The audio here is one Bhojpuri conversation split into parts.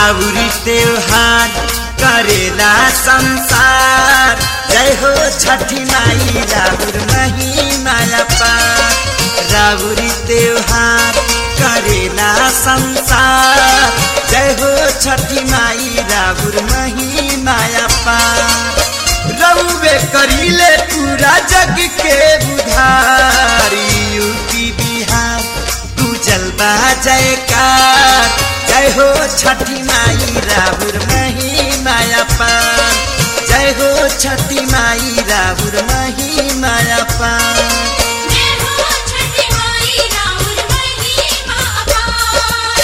राउरी त्योहार करेला संसार जय हो छठी माई राउर महीना पार राउरी त्योहार करेला संसार जय हो छठी माई राउर महीना पार रउवे करीले पूरा जग के बुधारी यूपी बिहार तू जलवा जयकार जय हो छठी माई राहुर महीना पार जय हो छठी माई राहुर महीना पार जय हो छठी माई राउर महिमा अपार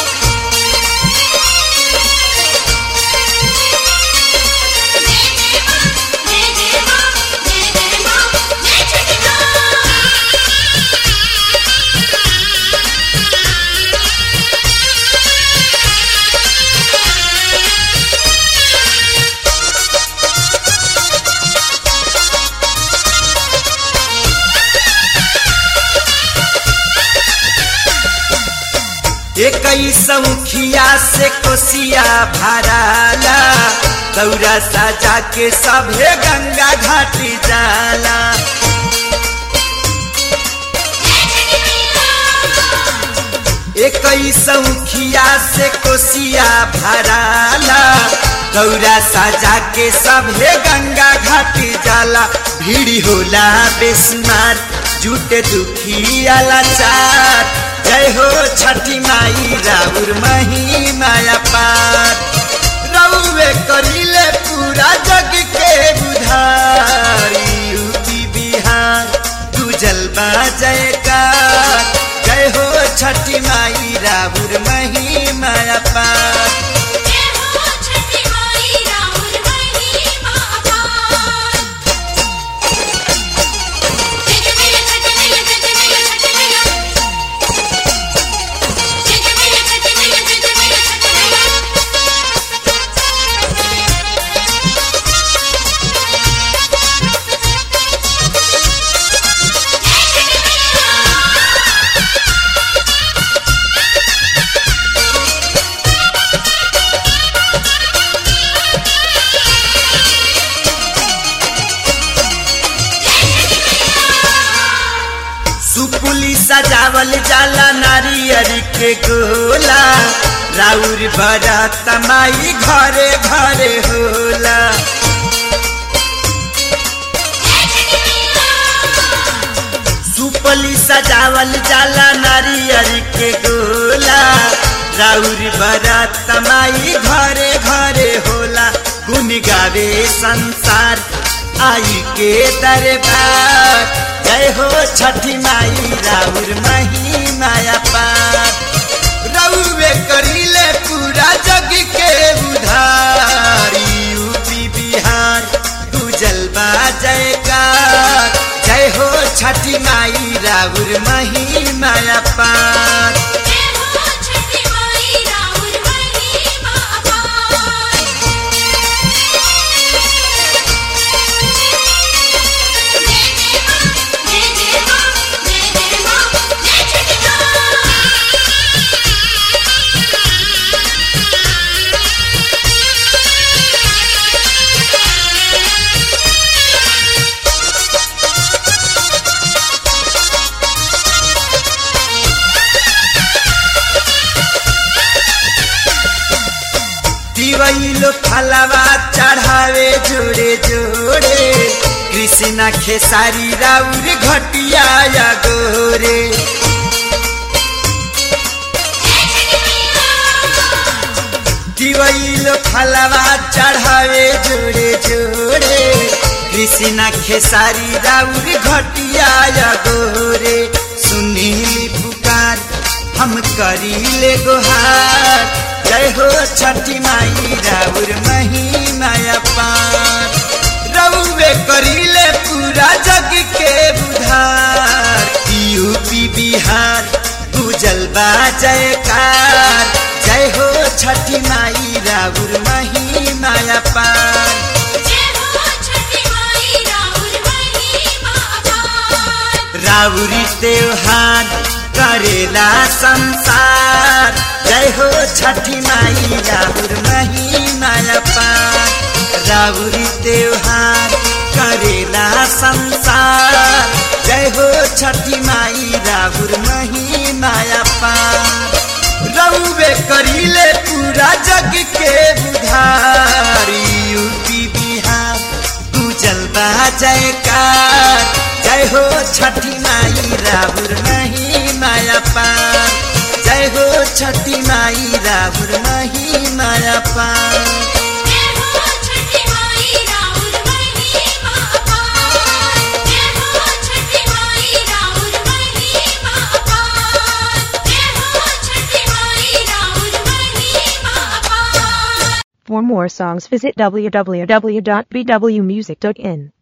जय जय मां जय जय मां जय जय मां जय छठी इक्कीस मुखिया से कोसिया भराला दौरा सजा के सभे गंगा घाट जाला इक्कीस मुखिया से कोसिया भराला दौरा सजा के सभे गंगा घाट जाला भीड़ होला बेसुमार जुटे दुखिया लाचार जय हो छठी माई राउर महीना पार रउवे करिले पूरा जग के बुधारी यूपी बिहार तू जलवा जयकार जय हो छठी माई राउर महीना पार जय हो छठी माई राउर महिमा अपार जय जय मैया छठी मैया जय जय मैया छठी मैया जय जय मैया छठी मैया जय जय मैया छठी मैया सुपुली सजावल जाला नारियर के गोला राउर बड़ा तमाई घरे घरे होला सुपली सजावल जाला नारियर के गोला राउर बड़ा तमाई घरे घरे होला गुन गावे संसार आई के दरबार जय हो छठी माई राउर महीना पार रउवे करिले पूरा जग के उधारी यूपी बिहार तू जलवा जयकार जय हो छठी माई राउर महीना पार जय हो छठी माई राउर महिमा अपार जय जय मां जय जय मां जय जय मां जय छठी दिवैलो फलवा चढ़ावे जोड़े जोड़े कृष्णा खेसारी राउर घटिया या गोरे दिवैलो फलवा चढ़ावे जोड़े जोड़े कृष्णा खेसारी राउर घटिया या गोरे सुनीली पुकार हम करीले गोहार जय हो छठी माई राउर महीना पार रउवे करीले पूरा जग के बुधार यूपी बिहार तू जलवा जयकार जय हो छठी माई राउर महीना पार जय हो छठी माई राउर महिमा अपार राउरी त्योहार करेला संसार जय जय हो छठी माई राहुर महीना पार राउरी त्योहार करेला संसार जय हो छठी माई राहुर महीना पार रउवे करीले पूरा जग के बुधार यूपी बिहार पूजल बा जयकार जय हो छठी माई राहुर महीना पार जय हो छठी माई राहुर महीना पार जय हो छठी माई राउर महिमा अपार जय हो छठी माई राउर महिमा अपार जय हो छठी माई राउर महिमा अपार For more songs visit www.bwmusic.in.